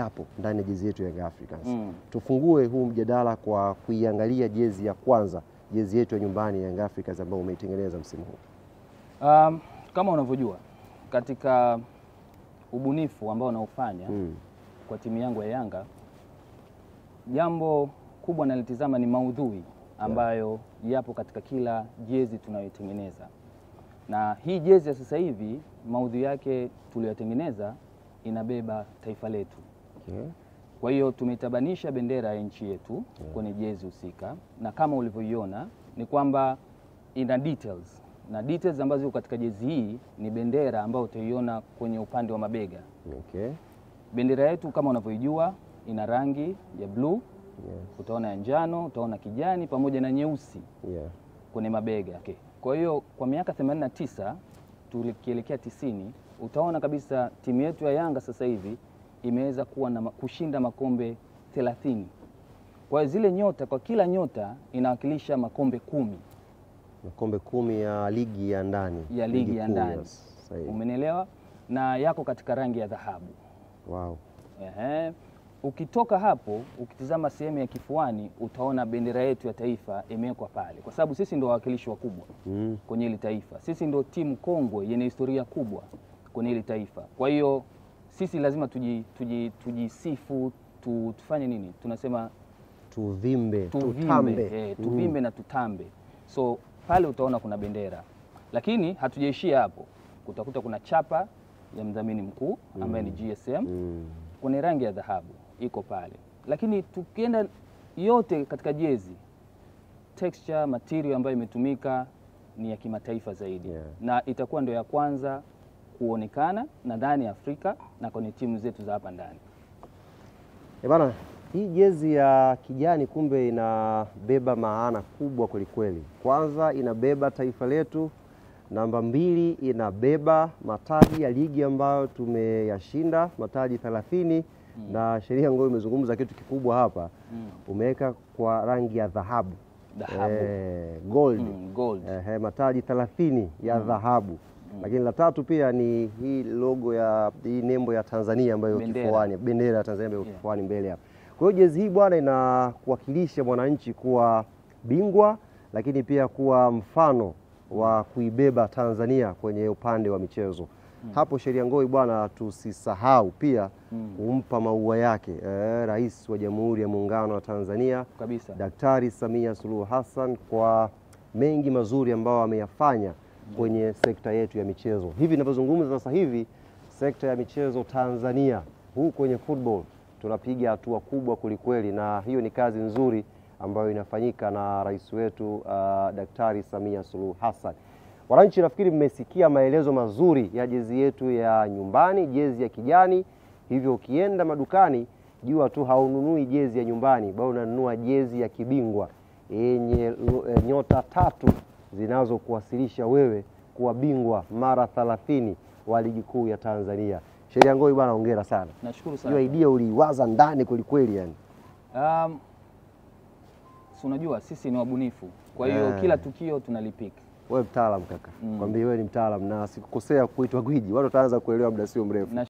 yapo ndani ya jezi yetu ya Young Africans. Mm. Tufungue huu mjadala kwa kuiangalia jezi ya kwanza, jezi yetu ya nyumbani ya Young Africans ambayo umeitengeneza msimu huu. Um, kama unavyojua katika ubunifu ambao unaofanya Mm. kwa timu yangu ya Yanga, jambo kubwa nalitizama ni maudhui ambayo yapo katika kila jezi tunayoitengeneza, na hii jezi ya sasa hivi maudhui yake tuliyotengeneza inabeba taifa letu. Okay. Kwa hiyo tumeitabanisha bendera ya nchi yetu kwenye jezi husika, na kama ulivyoiona ni kwamba ina details na details ambazo ziko katika jezi hii ni bendera ambayo utaiona kwenye upande wa mabega. Okay. Bendera yetu kama unavyoijua ina rangi ya bluu, Yes. utaona ya njano, utaona kijani pamoja na nyeusi Yeah. kwenye mabega. Okay. Kwa hiyo kwa miaka 89 tukielekea tisini utaona kabisa timu yetu ya Yanga sasa hivi imeweza kuwa na ma- kushinda makombe 30. Kwa hiyo zile nyota, kwa kila nyota inawakilisha makombe kumi Makombe kumi ya ligi ya ndani ya ligi ya kuu, ndani, yes. Sahihi. umenielewa, na yako katika rangi ya dhahabu. Wow. Ehe. Ukitoka hapo ukitizama sehemu ya kifuani utaona bendera yetu ya taifa imewekwa pale, kwa sababu sisi ndio wawakilishi wakubwa Mm. kwenye hili taifa. Sisi ndio timu kongwe yenye historia kubwa kwenye hili taifa. Kwa hiyo sisi lazima tuji, tuji, tujisifu tu, tufanye nini? Tunasema Tuvimbe, tuvimbe, tutambe. eh, tuvimbe na tutambe. So pale utaona kuna bendera, lakini hatujaishia hapo. Kutakuta kuna chapa ya mdhamini mkuu ambaye ni GSM Mm. kwenye rangi ya dhahabu iko pale, lakini tukienda yote katika jezi, texture material ambayo imetumika ni ya kimataifa zaidi Yeah. na itakuwa ndio ya kwanza kuonekana nadhani Afrika na kwenye timu zetu za hapa ndani. Eh bana, hii jezi ya kijani kumbe inabeba maana kubwa kwelikweli. Kwanza inabeba taifa letu, namba mbili inabeba mataji ya ligi ambayo tumeyashinda mataji 30 na sheria ngao imezungumza kitu kikubwa hapa, Mm. umeweka kwa rangi ya dhahabu Dhahabu. eh, gold Mm, gold. eh, mataji 30 ya dhahabu lakini la tatu pia ni hii logo ya hii nembo ya Tanzania ambayo Bendera. kifuani, bendera ya Tanzania ambayo Yeah. kifuani mbele hapa. Kwa hiyo jezi hii bwana inakuwakilisha mwananchi kuwa bingwa, lakini pia kuwa mfano wa kuibeba Tanzania kwenye upande wa michezo. Hapo Sheria Ngoi bwana, tusisahau pia Mm. kumpa maua yake eh, Rais wa Jamhuri ya Muungano wa Tanzania Kabisa. Daktari Samia Suluhu Hassan kwa mengi mazuri ambayo ameyafanya kwenye sekta yetu ya michezo. Hivi ninavyozungumza sasa hivi, sekta ya michezo Tanzania huu kwenye football tunapiga hatua kubwa kwelikweli, na hiyo ni kazi nzuri ambayo inafanyika na rais wetu uh, Daktari Samia Suluhu Hassan. Wananchi, nafikiri mmesikia maelezo mazuri ya jezi yetu ya nyumbani, jezi ya kijani. Hivyo ukienda madukani, jua tu haununui jezi ya nyumbani, bali unanunua jezi ya kibingwa yenye lu- eh, nyota tatu zinazokuwasilisha wewe kuwa bingwa mara 30 wa ligi kuu ya Tanzania. Sheria Ngoi bwana, hongera sana. Nashukuru Hiyo sana. idea uliiwaza ndani kwelikweli yani. Um, si unajua sisi ni wabunifu, kwa hiyo Eh. kila tukio tunalipika. Wewe mtaalam kaka, Mm. kwambie wewe ni mtaalam na sikukosea kuitwa gwiji, watu wataanza kuelewa muda sio mrefu. Na